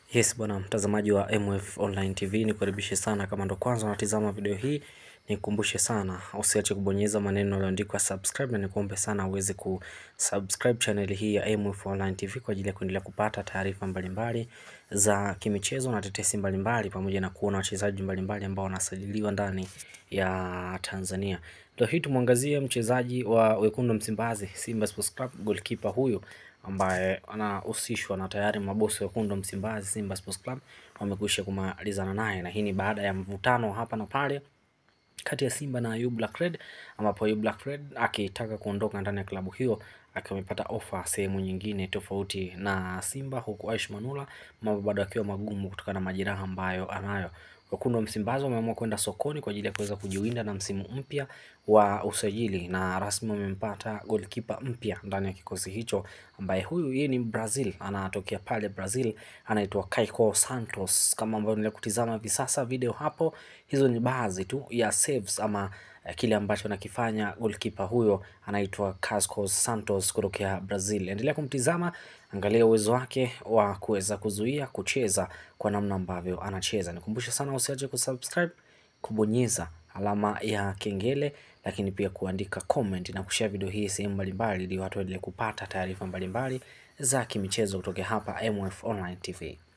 Yes bwana mtazamaji wa MF Online TV ni kukaribishe sana kama ndo kwanza unatizama video hii nikukumbushe sana usiache kubonyeza maneno yaliyoandikwa subscribe na nikuombe sana uweze kusubscribe channel hii ya MF Online TV kwa ajili ya kuendelea kupata taarifa mbalimbali za kimichezo na tetesi mbalimbali pamoja na kuona wachezaji mbalimbali ambao wanasajiliwa ndani ya Tanzania. Leo hii tumwangazie mchezaji wa wekundu Msimbazi Simba Sports Club goalkeeper huyu ambaye anahusishwa na tayari mabosi wekundu Msimbazi Simba Sports Club wamekwisha kumalizana naye, na hii ni baada ya mvutano hapa na pale kati ya Simba na Ayub Black Red, ambapo Ayub Black Red akitaka kuondoka ndani ya klabu hiyo akiwa amepata ofa sehemu nyingine tofauti na Simba, huku Aish Manula mambo bado akiwa magumu kutokana na majeraha ambayo anayo. Wekundu wa Msimbazi wameamua kwenda sokoni kwa ajili ya kuweza kujiwinda na msimu mpya wa usajili, na rasmi wamempata goalkeeper mpya ndani ya kikosi hicho, ambaye huyu yeye ni Brazil, anatokea pale Brazil, anaitwa Kaiko Santos. Kama ambavyo nile kutizama hivi sasa video hapo, hizo ni baadhi tu ya saves ama eh, kile ambacho anakifanya goalkeeper huyo anaitwa Carlos Santos kutokea Brazil. Endelea kumtizama, angalia uwezo wake wa kuweza kuzuia kucheza kwa namna ambavyo anacheza. Nikumbushe sana usiache kusubscribe, kubonyeza alama ya kengele, lakini pia kuandika comment na kushare video hii sehemu mbalimbali, ili watu waendelee kupata taarifa mbalimbali za kimichezo kutoka hapa MF Online TV.